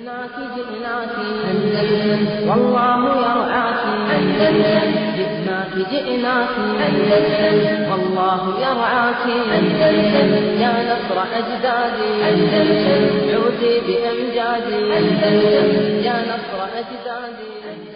جئناك جئناك أندلس والله يرعاك أندلس جئناك جئناك أندلس والله يرعاك أندلس يا نصر أجدادي أندلس عودي بأمجادي أندلس يا نصر أجدادي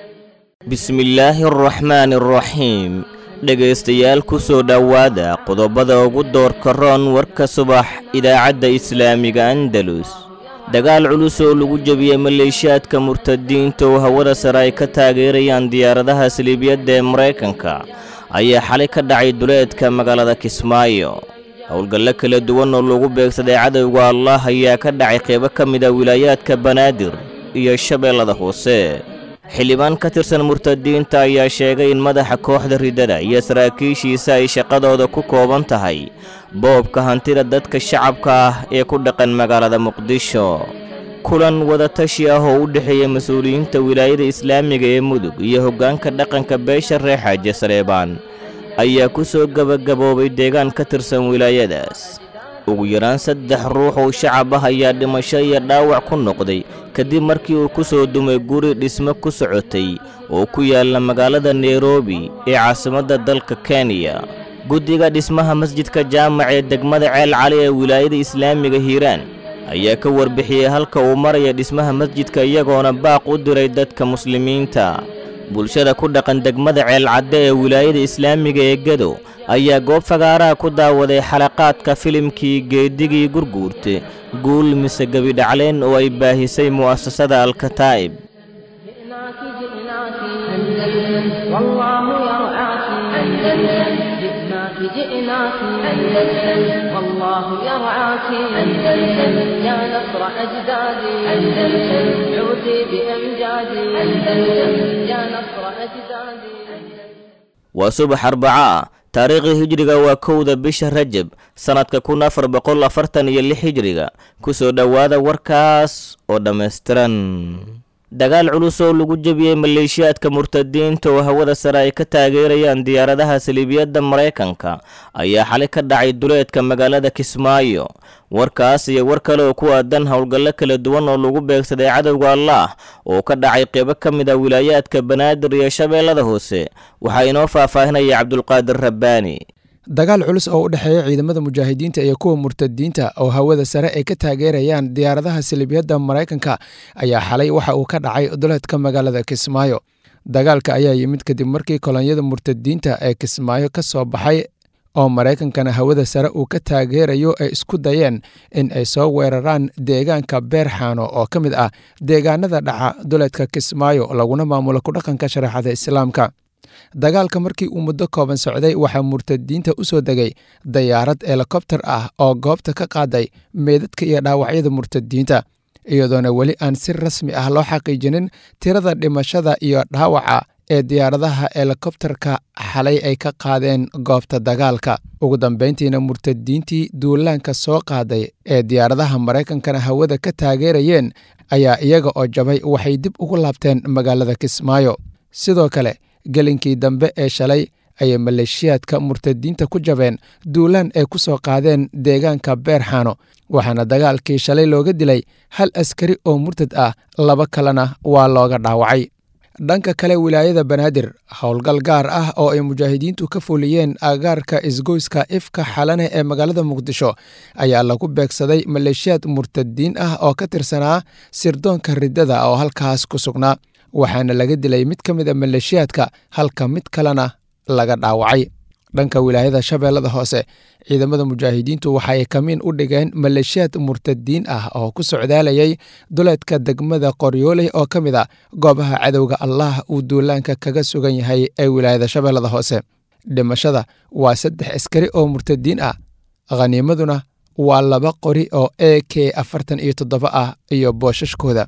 bismillaahi araxmaani araxiim dhegaystayaal ku soo dhowaada qodobada ugu doorka roon warka subax idaacadda islaamiga andalus dagaal culus oo lagu jebiyey maleeshiyaadka murtadiinta oo hawada sare ay ka taageerayaan diyaaradaha saliibiyadda ee maraykanka ayaa xalay ka dhacay duleedka magaalada kismaayo howlgallo kala duwan oo lagu beegsaday cadowga allah ayaa ka dhacay qeybo ka mid a wilaayaadka banaadir iyo shabeellada hoose xildhibaan ka tirsan murtadiinta ayaa sheegay in madaxa kooxda riddada iyo saraakiishiisa ay shaqadooda ku kooban tahay boobka hantida dadka shacabka ah ee ku dhaqan magaalada muqdisho kulan wadatashi ah oo u dhexeeya mas-uuliyiinta wilaayada islaamiga ee mudug iyo hoggaanka dhaqanka beesha reexaaje saleebaan ayaa ku soo gebagaboobay deegaan ka tirsan wilaayadaas ugu yaraan saddex ruux oo shacab ah ayaa dhimasho iyo dhaawac ku noqday kadib markii uu ku soo dumay guri dhismo ku socotay oo ku yaalla magaalada nairobi ee caasimadda dalka kenya guddiga dhismaha masjidka jaamac ee degmada ceel cali ee wilaayada islaamiga hiiraan ayaa ka warbixiyey halka uu maraya dhismaha masjidka iyagoona baaq u diray dadka muslimiinta bulshada ku dhaqan degmada ceelcadde ee wilaayada islaamiga ee gedo ayaa goob fagaaraha ku daawaday xalaqaadka filimkii geedigii gurguurte guul mise gebidhacleen oo ay baahisay mu'asasada alkataa'ib جئناك جئناك أندلس والله يرعاك أندلس جئناك جئناك أندلس والله يرعاك أندلس يا نصر أجدادي أندلس عودي بأمجادي أندلس يا نصر أجدادي waa subax arbaco ah taariikhda hijriga waa kowda bisha rajab sannadka kun afar boqol afartan iyo lix hijriga ku soo dhowaada warkaas oo dhammaystiran dagaal culus oo lagu jebiyey maleeshiyaadka murtadiinta oo hawada sare ay ka taageerayaan diyaaradaha saliibiyadda maraykanka ayaa xalay ka dhacay duleedka magaalada kismaayo warkaas iyo war kale oo ku aadan howlgallo kala duwan oo lagu beegsaday cadowga allaah oo ka dhacay qeybo ka mid a wilaayaadka banaadir iyo shabeellada hoose waxaa inoo faahfaahinaya cabdulqaadir rabbaani dagaal culus oo u dhexeeya ciidamada mujaahidiinta iyo kuwa murtadiinta oo hawada sare ay ka taageerayaan diyaaradaha salibiyadda maraykanka ayaa xalay waxa uu ka dhacay duleedka magaalada kismaayo dagaalka ayaa yimid kadib markii kolonyada murtadiinta ee kismaayo ka soo baxay oo maraykankana hawada sare uu ka taageerayo ay isku dayeen in ay soo weeraraan deegaanka beerxaano oo ka mid ah deegaanada dhaca duleedka kismaayo laguna maamulo kudhaqanka shareexada islaamka dagaalka markii uu muddo kooban socday waxaa murtadiinta u soo degay dayaarad helikobter ah oo goobta ka qaaday meedadka iyo dhaawacyada murtadiinta iyadoona weli aan si rasmi ah loo xaqiijinin tirada dhimashada iyo dhaawaca ee diyaaradaha helikobterka xalay ay ka qaadeen goobta dagaalka ugu dambeyntiina murtadiintii duulaanka soo qaaday ee diyaaradaha maraykankana hawada ka taageerayeen ayaa iyaga oo jabay waxay dib ugu laabteen magaalada kismaayo sidoo kale gelinkii dambe ee shalay ayay maleeshiyaadka murtadiinta ku jabeen duulaan ay ku soo qaadeen deegaanka beerxaano waxaana dagaalkii shalay looga dilay hal askari oo murtad ah laba kalena waa looga dhaawacay dhanka kale wilaayada banaadir howlgal gaar ah oo ay mujaahidiintu ka fuliyeen agaarka isgoyska ifka xalane ee magaalada muqdisho ayaa lagu beegsaday maleeshiyaad murtadiin ah oo ka tirsanaa sirdoonka riddada oo halkaas ku sugnaa waxaana laga dilay mid ka mid a maleeshiyaadka halka mid kalena laga dhaawacay dhanka wilaayada shabeellada hoose ciidamada mujaahidiintu waxa ay kamiin u dhigeen maleeshiyaad murtadiin ah oo ku socdaalayay duleedka degmada qoryooley oo ka mid a goobaha cadowga allah uu duulaanka kaga sugan yahay ee wilaayada shabeellada hoose dhimashada waa saddex askari oo murtadiin ah khaniimaduna waa laba qori oo e k afartan iyo toddoba ah iyo boosashkooda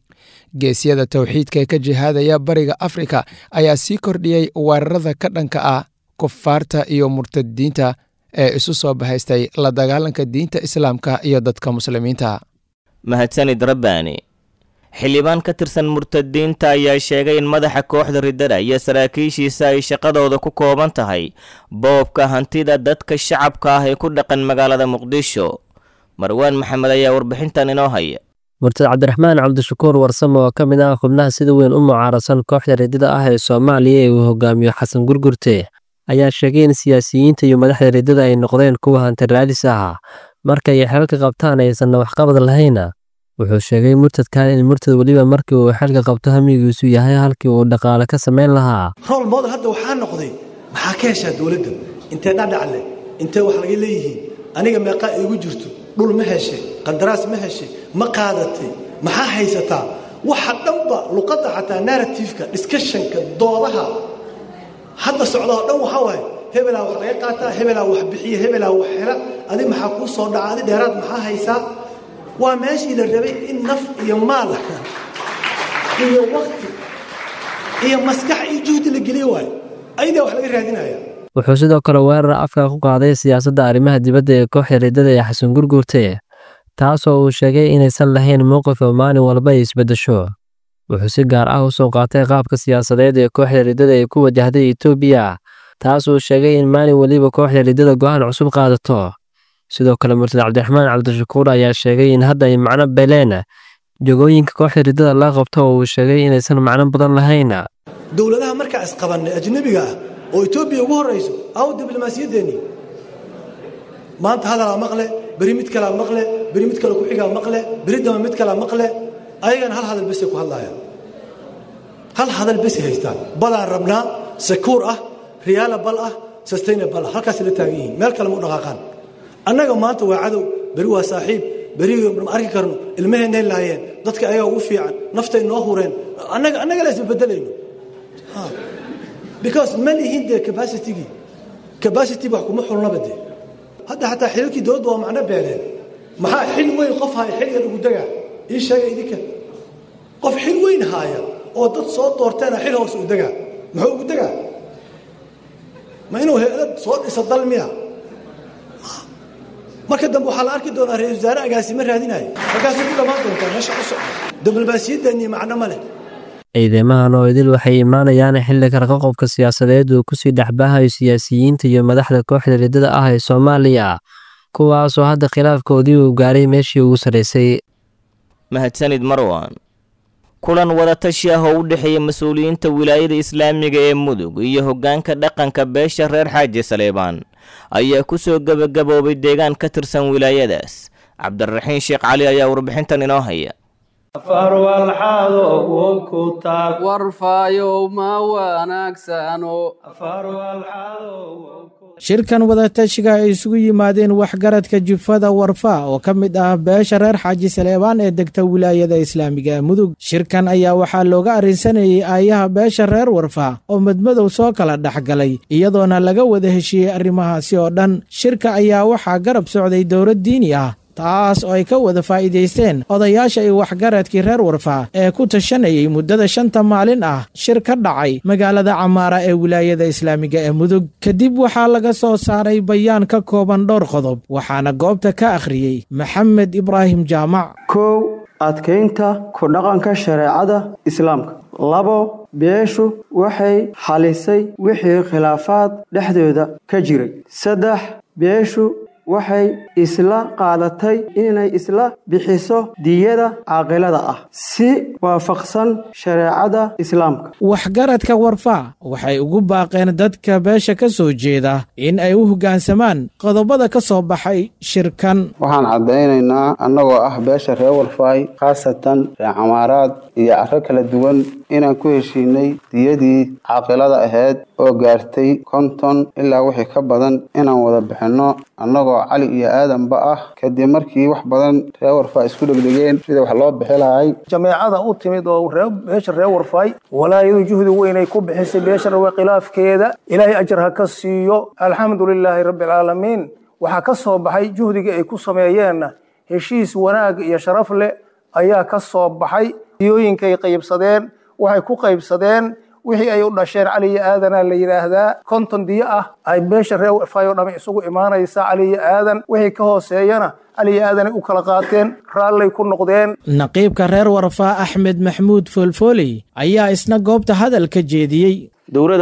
geesyada towxiidka ee ka jihaadaya bariga afrika ayaa sii kordhiyey weerarada ka dhanka ah kufaarta iyo murtadiinta ee isu soo bahaystay la dagaalanka diinta islaamka iyo dadka muslimiinta mahadsanid rabbaani xildhibaan ka tirsan murtadiinta ayaa sheegay in madaxa kooxda riddada iyo saraakiishiisa ay shaqadooda ku kooban tahay boobka hantida dadka shacabka ah ee ku dhaqan magaalada muqdisho marwaan maxamed ayaa warbixintan inoo haya murtad cabdiraxmaan cabdishakuur warsame oo ka mid ah xubnaha sida weyn u mucaarasan kooxda riddada ah ee soomaaliya ee uu hogaamiyo xasan gurgurte ayaa sheegay in siyaasiyiinta iyo madaxda riddada ay noqdeen kuwa hanti raadis ah markay xeelka qabtaan aysanna waxqabad lahayna wuxuu sheegay murtadkan in murtad weliba markii uu xeelka qabto hamigiisu yahay halkii uu dhaqaale ka samayn lahaa rool model hadda waxaa noqday maxaa ka heshaa dowladda intee dhadhacle intee wax laga leeyihiin aniga meeqaa iigu jirto dhul ma heshe qandaraas ma heshe ma qaadatay maxaa haysataa waxa dhanba luqadda xataa narratifeka discussionka doodaha hadda socda oo dhan waxaa waaye hebelaa wax laga qaataa hebelaa wax bixiya hebelaa wax hela adi maxaa kuu soo dhaca adi dheeraad maxaa haysaa waa meeshii la rabay in naf iyo maal iyo wakti iyo maskax iyo juhdi la geliyo waayo ayadaa wax laga raadinaya wuxuu sidoo kale weerar afka ku qaaday siyaasadda arrimaha dibadda ee kooxda riddada ee xasan gurgurte taasoo uu sheegay inaysan lahayn mowqif oo maalin walba ay isbeddesho wuxuu si gaar ah u soo qaatay qaabka siyaasadeed ee kooxda riddada ay ku wajahday etoobiya taas uu sheegay in maalin weliba kooxda riddada go'aan cusub qaadato sidoo kale murtad cabdiraxmaan cabdishakuur ayaa sheegay in hadda ay macno beleen jogooyinka kooxda riddada la qabto oo uu sheegay inaysan macno badan lahayn dowladaha markaa isqabannay ajnabiga ah oo etoobiya ugu horrayso aw diblomaasiyaddeenni maanta hadalaa maqle beri mid kalaa maqle beri mid kale ku-xigaa maqle beri dama mid kalaa maqle ayagana hal hadal besay ku hadlaayaan hal hadal besay haystaan balaan rabnaa sekuur ah riyaalabal ah sustainabal ah halkaasay la taagan yihiin meel kale ma u dhaqaaqaan annaga maanta waa cadow beri waa saaxiib beri ma arki karno ilmaheennay laayeen dadka ayagaa ugu fiican naftay noo hureen annaga annaga la isbabeddelayno because ma lihin dee capacitigii capacity wax kuma xulnaba dee hadda xataa xililkii dowladda waa macno beeleen maxaa xil weyn qof haya xil yar ugu dagaa ii sheega idinka qof xil weyn haaya oo dad soo doorteena xil hoose u dagaa muxuu ugu dagaa ma inuu heelad soo dhisa dal miya marka dambe waxaa la arki doonaa ra-isul wasaare agaasima raadinaya markaasay ku dhammaan doontaa meesha ku socda diblomaasiyaddeenii macno ma leh ciidamahan oo idil waxay imaanayaan xilli karqaqobka siyaasadeed uu kusii dhexbaahayo siyaasiyiinta iyo madaxda kooxda riddada ah ee soomaaliya kuwaasoo hadda khilaafkoodii uu gaaray meeshii ugu sarraysay mahadsanid marwan kulan wadatashi ah oo u dhexeeya mas-uuliyiinta wilaayada islaamiga ee mudug iyo hoggaanka dhaqanka beesha reer xaaji saleebaan ayaa ku soo gebagaboobay deegaan ka tirsan wilaayadaas cabdiraxiin sheekh cali ayaa warbixintan inoo haya warfaayow ma wanaagsano shirkan wadatashiga ay isugu yimaadeen waxgaradka jufada warfa oo ka mid ah beesha reer xaaji saleebaan ee degta wilaayada islaamiga mudug shirkan ayaa waxaa looga arrinsanayey aayaha beesha reer warfa oo madmadow soo kala dhexgalay iyadoona laga wada heshiiyey arrimahaasi oo dhan shirka ayaa waxaa garab socday dowlad diini ah taas oo ay ka wada faa'iidaysteen odayaasha iyo waxgaradkii reer warfa ee ku tashanayay muddada shanta maalin ah shir ka dhacay magaalada camaara ee wilaayada islaamiga ee mudug kadib waxaa laga soo saaray bayaan ka kooban dhowr qodob waxaana goobta ka akhriyey maxamed ibraahim jaamac kow adkaynta ku dhaqanka shareecada islaamka labo beeshu waxay xalisay wixii khilaafaad dhexdooda ka jiray saddex beeshu waxay isla qaadatay inay isla bixiso diyada caaqilada ah si waafaqsan shareecada islaamka waxgaradka warfa waxay ugu baaqeen dadka beesha ka soo jeeda in ay u hoggaansamaan qodobada ka soo baxay shirkan waxaan caddaynaynaa annagoo ah beesha reer warfaay khaasatan reer camaaraad iyo carro kala duwan inaan ku heshiinay diyadii caaqilada ahayd oo gaartay konton ilaa wixii ka badan inaan wada bixinno annagoo cali iyo aadanba ah kadib markii wax badan reer warfaay isku dhegdhegeen sida wax loo bixi lahay jameecada u timid oo beesha reer warfaay walaayadu juhdi weynay ku bixisay beesha rawe khilaafkeeda ilaahay ajar ha ka siiyo alxamdu lilaahi rabbi alcaalamiin waxaa ka soo baxay juhdigii ay ku sameeyeenna heshiis wanaag iyo sharaf leh ayaa ka soo baxay diyooyinkay qaybsadeen waxay ku qaybsadeen wixii ay u dhasheen cali iyo aadana la yidhaahdaa konton diyo ah ay beesha reer warfaay oo dhamme isugu imaanaysa cali iyo aadan wixii ka hooseeyana cali iyo aadanay u kala qaateen raallay ku noqdeen naqiibka reer warfaa axmed maxmuud foolfooley ayaa isna goobta hadal ka jeediyey dowladaas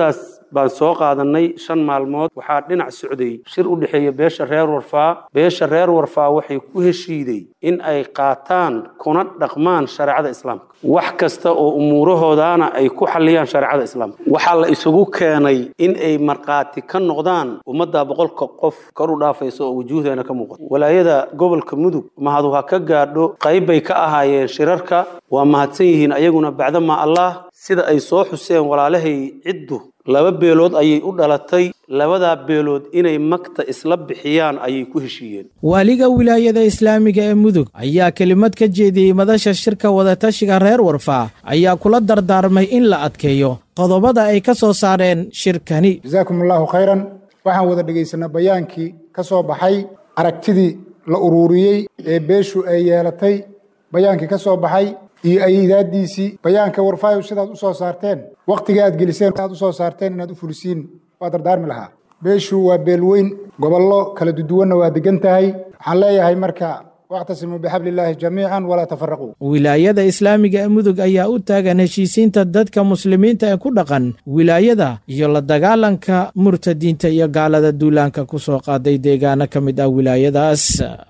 baan soo qaadanay shan maalmood waxaa dhinac socday shir u dhexeeya beesha reer warfaa beesha reer warfaa waxay ku heshiiday in ay qaataan kuna dhaqmaan shareecada islaamka wax kasta oo umuurahoodaana ay ku xalliyaan shareecada islaamka waxaa la isugu keenay in ay markhaati ka noqdaan ummadda boqolka qof kor u dhaafaysa oo wujuuhdeena ka muuqata walaayada gobolka mudug mahadu ha ka gaadho qayb bay ka ahaayeen shirarka waa mahadsan yihiin ayaguna bacdama allah sida ay soo xuseen walaalahay ciddu laba beelood ayay u dhalatay labadaa beelood inay magta isla bixiyaan ayay ku heshiiyeen waaliga wilaayada islaamiga ee mudug ayaa kelimad ka jeediyey madasha shirka wadatashiga reer warfaa ayaa kula dardaarmay in la adkeeyo qodobada ay ka soo saareen shirkani jasaakum allahu khayran waxaan wada dhegaysanaa bayaankii ka soo baxay aragtidii la uruuriyey ee beeshu ay yeelatay bayaankii ka soo baxay iyo aydaadiisii bayaanka warfaayo sidaad u soo saarteen wakhtiga aad geliseen aad u soo saarteen inaad u fulisiin waa dardaarmi lahaa beeshu waa beel weyn gobollo kala duduwanna waa degan tahay waxaan leeyahay marka wactasimuu bixablillaahi jamiican walaa tafaraquu wilaayada islaamiga ee mudug ayaa u taagan heshiisiinta dadka muslimiinta ee ku dhaqan wilaayada iyo la dagaalanka murtadiinta iyo gaalada duulaanka ku soo qaaday deegaano ka mid ah wilaayadaas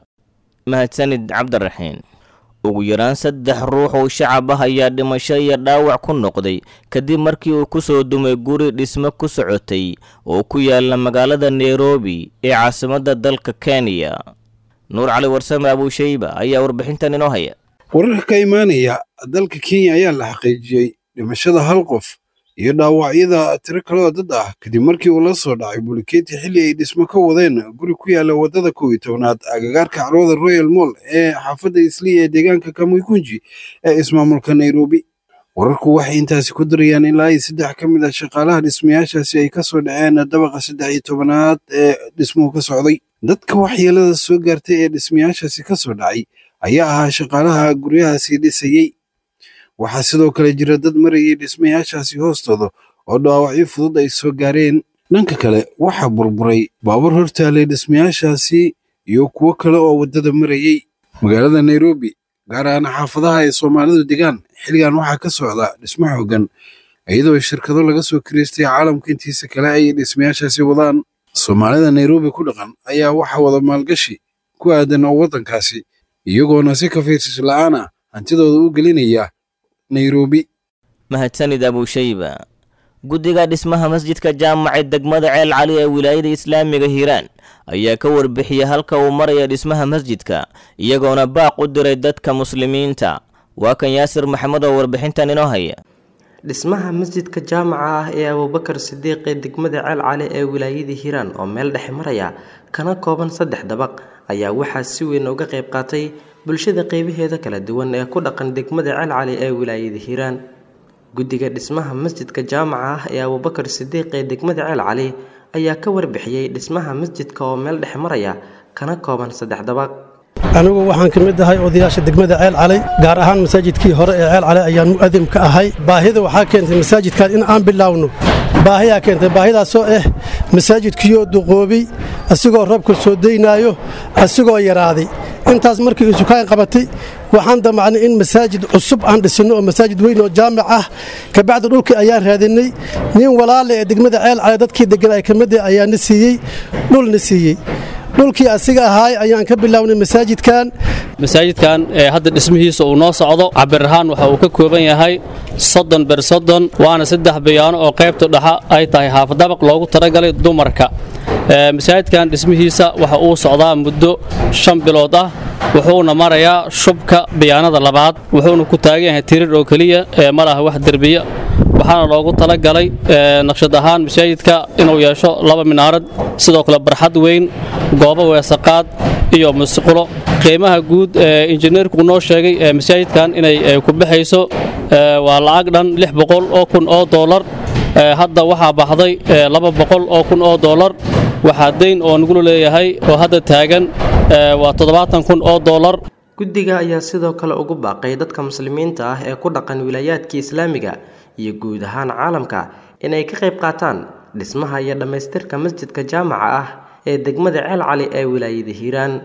mahadsanid cabdiraxiin ugu yaraan saddex ruux oo shacab ah ayaa dhimasho iyo dhaawac ku noqday kadib markii uu ku soo dumay guri dhismo ku socotay oo ku yaala magaalada nairobi ee caasimadda dalka kenya nuur cali warsame abuushayba ayaa warbixintan inoo haya wararka ka imaanaya dalka kenya ayaa la xaqiijiyey dhimashada hal qof iyo dhaawacyada tiro kaloo dad ah kadib markii uu la soo dhacay bulikeeti xilli ay dhismo ka wadeen guri ku yaala waddada kow iyo tobnaad agagaarka carwada royal moll ee xaafadda isliya ee deegaanka kamuikunji ee ismaamulka nairobi wararku waxay intaasi ku darayaan ilaa iyo saddex ka mid ah shaqaalaha dhismayaashaasi ay ka soo dhaceen dabaqa saddex iyo tobanaad ee dhismuhu ka socday dadka waxyeelada soo gaartay ee dhismayaashaasi ka soo dhacay ayaa ahaa shaqaalaha guryahaasi dhisayey waxaa sidoo kale jira dad marayay dhismayaashaasi hoostooda oo dhaawacyo fudud ay soo gaareen dhanka kale waxaa burburay baabuur hortaalay dhismayaashaasi iyo kuwo kale oo waddada marayey magaalada nairobi gaar ahaan xaafadaha ay soomaalidu degaan xilligan waxaa ka socda dhismo xooggan iyadoo shirkado laga soo kiraystay caalamka intiisa kale ay dhismayaashaasi wadaan soomaalida nairobi ku dhaqan ayaa waxaa wada maalgashi ku aadan oo waddankaasi iyagoona si kafiirsas la'aan ah hantidooda u gelinaya nairobi mahadsanid abuushayba guddiga dhismaha masjidka jaamaca degmada ceel cali ee wilaayada islaamiga hiiraan ayaa ka warbixiyey halka uu maraya dhismaha masjidka iyagoona baaq u diray dadka muslimiinta waa kan yaasir maxamed oo warbixintan inoo haya dhismaha masjidka jaamaca ah ee abuubakar sidiiq ee degmada ceel cali ee wilaayada hiiraan oo meel dhexe maraya kana kooban saddex dabaq ayaa waxaa si weyn uga qayb qaatay bulshada qeybaheeda kala duwan ee ku dhaqan degmada ceel cali ee wilaayada hiiraan guddiga dhismaha masjidka jaamaca ah ee abuubakar sidiiq ee degmada ceel cali ayaa ka warbixiyey dhismaha masjidka oo meel dhexe maraya kana kooban saddex dabaq anigu waxaan ka mid ahay odayaasha degmada ceel calay gaar ahaan masaajidkii hore ee ceel calay ayaan mu'adim ka ahay baahida waxaa keentay masaajidkan in aan bilaawno baahiyaa keentay baahidaasoo ah masaajidkiiyoo duqoobay asigoo roobka soo daynaayo asigoo yaraaday intaas markii isukaan qabatay waxaan damacnay in masaajid cusub aan dhisinno oo masaajid weyn oo jaamic ah kabacdi dhulkii ayaan raadinay nin walaale ee degmada ceel calay dadkii deggan ay ka mid ah ayaana siiyey dhulna siiyey dhulkii asiga ahaay ayaan ka bilownay masaajidkan masaajidkan ee hadda dhismihiisa uu noo socdo cabir ahaan waxa uu ka kooban yahay soddon ber soddon waana saddex bayaano oo qaybta dhexa ay tahay haafadabaq loogu talagalay dumarka masaajidkan dhismihiisa waxa uu socdaa muddo shan bilood ah wuxuuna marayaa shubka bayaanada labaad wuxuuna ku taagan yahay tirir oo keliya ee ma laha wax derbiya waxaana loogu talagalay naqshad ahaan masaajidka inuu yeesho laba minaarad sidoo kale barxad weyn goobo weesaqaad iyo musqulo qiimaha guud ee injineerku noo sheegay ee masaajidkan inay ku baxayso waa lacag dhan lix boqol oo kun oo doolar hadda waxaa baxday laba boqol oo kun oo doolar waxaa dayn oo nagula leeyahay oo hadda taagan waa toddobaatan kun oo doolar guddiga ayaa sidoo kale ugu baaqay dadka muslimiinta ah ee ku dhaqan wilaayaadka islaamiga iyo guud ahaan caalamka inay ka qayb qaataan dhismaha iyo dhammaystirka masjidka jaamaca ah ee degmada ceel cali ee wilaayada hiiraan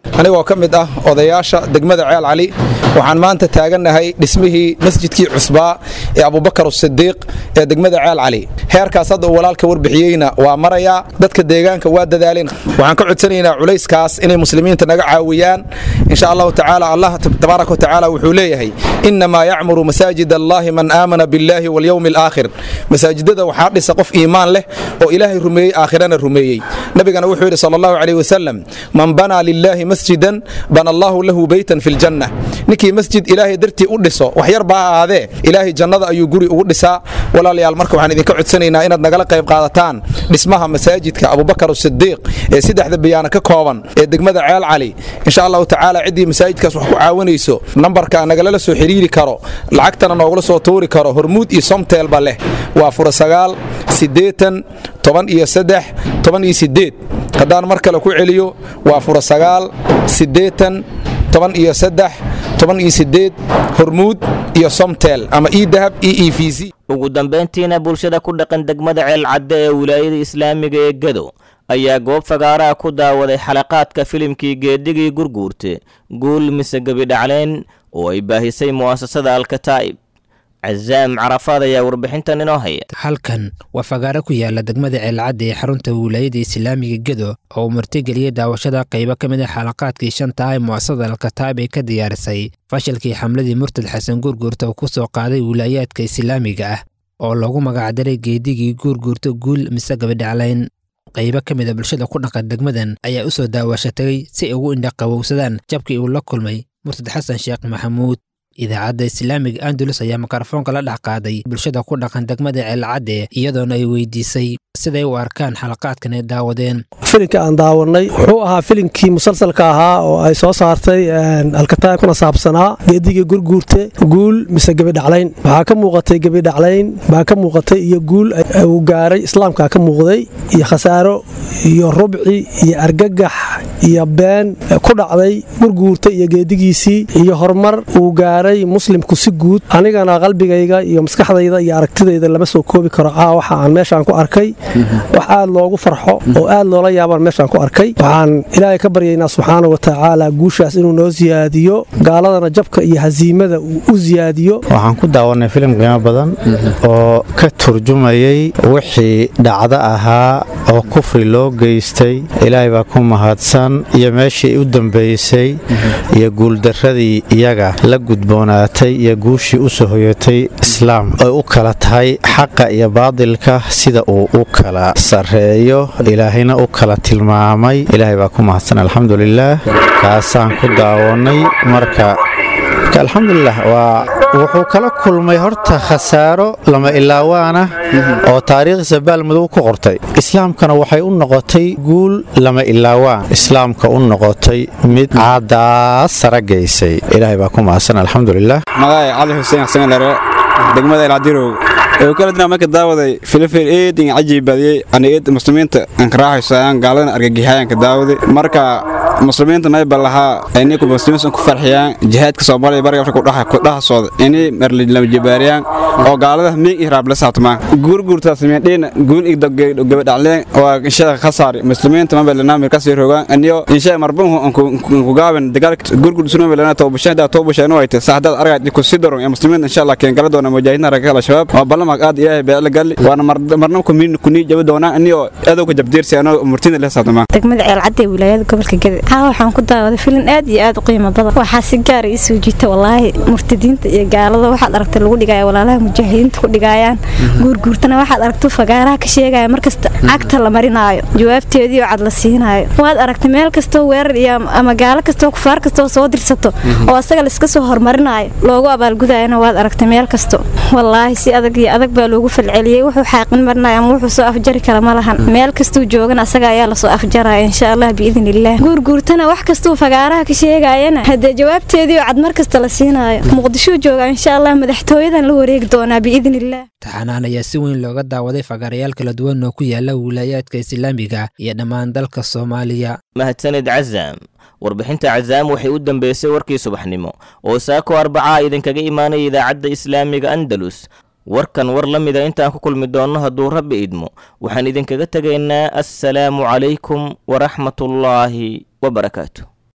anigoo ka mid ah odayaasha degmada ceel cali waxaan maanta taagannahay dhismihii masjidkii cusbaa ee abubakar asidiiq ee degmada ceel cali heerkaas hadda uu walaalka warbixiyeyna waa marayaa dadka deegaanka waa dadaaleen waxaan ka codsanaynaa culayskaas inay muslimiinta naga caawiyaan insha allahu tacaala allah tabaaraka wa tacaala wuxuu leeyahay innamaa yacmuru masaajid allahi man aamana billahi walyowmi alaakhir masaajidada waxaa dhisa qof iimaan leh oo ilaahay rumeeyey aakhirana rumeeyey nabigana wuxuu yidhi sala allahu calayh wasalam man banaa lilaahi masjidan bana allahu lahu beytan fi ljanna ninkii masjid ilaahay dartii u dhiso wax yar baa ahaadee ilaahay jannada ayuu guri ugu dhisaa walaalayaal marka waxaan idinka codsanaynaa inaad nagala qayb qaadataan dhismaha masaajidka abubakar asidiiq ee saddexda biyaana ka kooban ee degmada ceel cali insha allahu tacaala ciddii masaajidkaas wax ku caawinayso nambarka nagalala soo xiriiri karo lacagtana noogula soo tuuri karo hormuud iyo somteelba leh waa fura sagaal siddeetan toban iyo saddex toban iyo siddeed haddaan mar kale ku celiyo waa fura sagaal siddeetan toban iyo saddex toban iyo siddeed hormuud iyo somtel ama e dahab e e v c ugu dambayntiina bulshada ku dhaqan degmada ceelcadde ee wilaayada islaamiga ee gado ayaa goob fagaaraha ku daawaday xalaqaadka filimkii geedigii gurguurte guul mise gebidhacleen oo ay baahisay mu'asasada alkataa'ib cazaam carafaad ayaa warbixintan inoo haya halkan waa fagaaro ku yaala degmada ceelcadda ee xarunta wilaayada islaamiga gedo oo uu martigeliyey daawashada qaybo ka mid a xalaqaadkii shanta ah ee mu'asasada alkataa'ib ay ka diyaarisay fashilkii xamladii murtad xasan guurguurta uu ku soo qaaday wilaayaadka islaamiga ah oo loogu magacdaray geedigii guurguurta guul mise gabidhaclayn qaybo ka mid a bulshada ku dhaqan degmadan ayaa u soo daawashatagay si ay ugu indhaqabowsadaan jabkii uu la kulmay murtad xasan sheekh maxamuud idaacadda islaamiga andalus ayaa mikrofoonka la dhex qaaday bulshada ku dhaqan degmada ceelcadde iyadoona ay weydiisay siday u arkaan xalaqaadkan ay daawadeen filinka aan daawanay wuxuu ahaa filinkii musalsalka ahaa oo ay soo saartay alkataab kuna saabsanaa geedigii gurguurte guul mise gebidhaclayn waxaa ka muuqatay gebidhaclayn baa ka muuqatay iyo guul uu gaaray islaamka ka muuqday iyo khasaaro iyo rubci iyo argagax iyo been ku dhacday gurguurta iyo geedigiisii iyo horumar uu gaaray muslimku si guud anigana qalbigayga iyo maskaxdayda iyo aragtidayda lama soo koobi karo aa waxa aan meeshaan ku arkay wax aad loogu farxo oo aad loola yaabaan meeshaan ku arkay waxaan ilaahay ka baryaynaa subxaana wa tacaala guushaas inuu noo siyaadiyo gaaladana jabka iyo hasiimada uu u siyaadiyo waxaan ku daawanay filim qiimo badan oo ka turjumayay wixii dhacdo ahaa oo kufri loo geystay ilaahay baa ku mahadsan iyo meeshii u dambaysay iyo guuldarradii iyaga la gudboonaatay iyo guushii u soo hoyatay islaam ay u kala tahay xaqa iyo baadilka sida uu u kala sarreeyo ilaahayna u kala tilmaamay ilaahay baa ku mahadsan alxamdulilaah kaasaan ku daawannay marka alxamdulilah waa wuxuu kala kulmay horta khasaaro lama ilaawaana oo taariikhdiisa baalmadow ku qortay islaamkana waxay u noqotay guul lama ilaawaan islaamka u noqotay mid caadaas sara gaysay ilaahay baa ku mahadsan alxamdulilah magacay cali xuseen xasan lare degmada elcadirow ee kala dina marka daawaday filifil eedin cajiib badiyey ana eed muslimiinta aan ka raaxayso ayaan gaaladana argagixayaan ka daawaday marka muslimiinta mayba lahaa inay ku muslimiinta ku farxiyaan jihaadka Soomaaliya bariga Afrika dhaxa ku dhaxa soo inay marli lama jibaariyaan oo gaalada miig ihraab la saatmaan guurguurta sameeyeen guul ig gabadhaleen oo insha khasaar muslimiinta ma balana marka sii rogaan aniyo insha marbun ku gaaban dagaalka guurguur sunu balana toobashada toobashana way tahay saxdad aragay ku sii daro muslimiinta insha Allah keen gala doona mujaahidiina ragga shabaab oo balama aad ilaahay baa la gali waana marna ku miin ku nii jaba doona aniyo adow ka jabdiirsi anoo murtina la saatmaan degmada ceel cadde wilaayada gobolka gede haa waxaan ku daawaday filin aad iyo aad u qiimo badan waxaa si gaar ii soo jiita wallaahi murtadiinta iyo gaalada waxaad aragtay lagu dhigaya walaalaha mujaahidiinta ku dhigayaan guurguurtana waxaad aragtay fagaaraha ka sheegaya markasta cagta la marinaayo jawaabteedii oo cad la siinaayo waad aragtay meel kastoo weerar iyo ama gaalo kastoo kufaar kastoo soo dirsato oo asaga laiska soo hormarinaayo loogu abaalgudayana waad aragtay meel kasto wallaahi si adag iyo adag baa loogu falceliyey wuxuu xaaqin marinaya ama wuxuu soo afjari kara ma lahan meel kastuu joogana asaga ayaa lasoo afjaraya insha allah biidn illah guurguurtana wax kastuu fagaaraha ka sheegayana haddee jawaabteedii oo cad mar kasta la siinaayo muqdishuu jooga insha allah madaxtooyadan la wareegi doonaa biidn illah taxanaan ayaa si weyn looga daawaday fagaarayaal kala duwan oo ku yaala wilaayaadka islaamiga iyo dhammaan dalka soomaaliya mahadsanid cazaam warbixinta cazaam waxay u dambeysay warkii subaxnimo oo saako arbacaa idinkaga imaanaya idaacadda islaamiga andalus warkan war la mida intaan ku kulmi doonno hadduu rabbi idmo waxaan idinkaga tegaynaa assalaamu calaykum waraxmatullaahi wabarakaatu